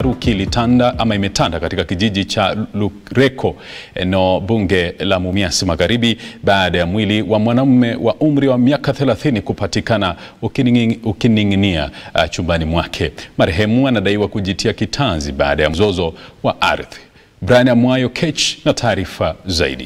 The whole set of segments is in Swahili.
Taharuki ilitanda ama imetanda katika kijiji cha Lureko eneo bunge la Mumias Magharibi baada ya mwili wa mwanamume wa umri wa miaka 30 kupatikana ukining'inia uh, chumbani mwake. Marehemu anadaiwa kujitia kitanzi baada ya mzozo wa ardhi. Brian Amwayo Kech na taarifa zaidi.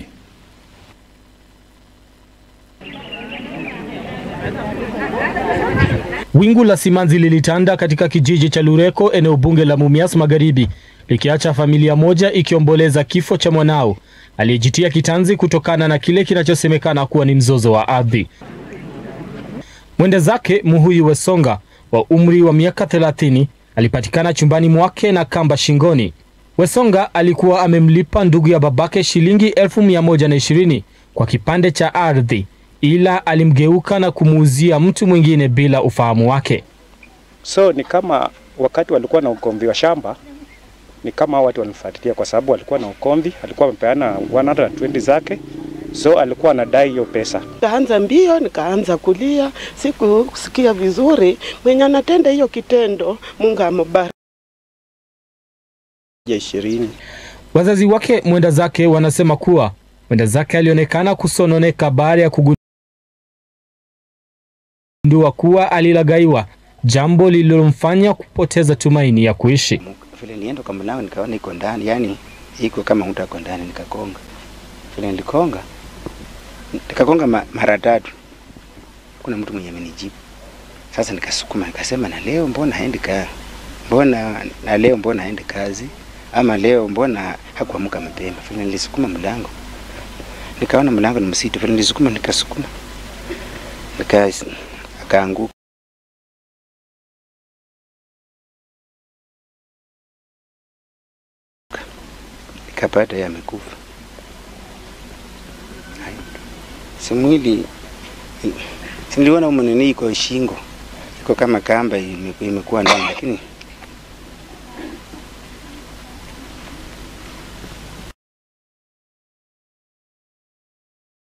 Wingu la simanzi lilitanda katika kijiji cha Lureko eneo bunge la Mumias Magharibi likiacha familia moja ikiomboleza kifo cha mwanao aliyejitia kitanzi kutokana na kile kinachosemekana kuwa ni mzozo wa ardhi. Mwenda zake Muhuyu Wesonga wa umri wa miaka 30 alipatikana chumbani mwake na kamba shingoni. Wesonga alikuwa amemlipa ndugu ya babake shilingi elfu mia moja na ishirini kwa kipande cha ardhi ila alimgeuka na kumuuzia mtu mwingine bila ufahamu wake. So ni kama wakati walikuwa na ugomvi wa shamba, ni kama watu walifuatilia, kwa sababu walikuwa na ugomvi, alikuwa amepeana 120 zake, so alikuwa anadai hiyo pesa. Nikaanza mbio, nikaanza kulia, sikusikia vizuri mwenye anatenda hiyo kitendo. Mungu amubariki. ishirini Wazazi wake mwenda zake wanasema kuwa mwenda zake alionekana kusononeka baada ya kugundua kuwa alilagaiwa, jambo lililomfanya kupoteza tumaini ya kuishi. Vile nienda kwa mlango nikaona iko ndani, yani iko kama mtu ako ndani, nikakonga. Vile nilikonga nikakonga ma, mara tatu, kuna mtu mwenye amenijibu. Sasa nikasukuma nikasema, na leo mbona haendi kazi? Mbona na leo mbona haendi kazi? Ama leo mbona hakuamka mapema? Vile nilisukuma mlango nikaona mlango ni msitu, vile nilisukuma nikasukuma nika akaanguka. Nikapata yeye amekufa. Si mwili si niliona umenini iko shingo iko kama kamba imekuwa ndani, lakini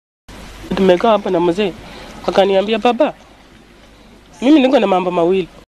Tumekaa hapa na mzee akaniambia, baba, mimi niko na mambo mawili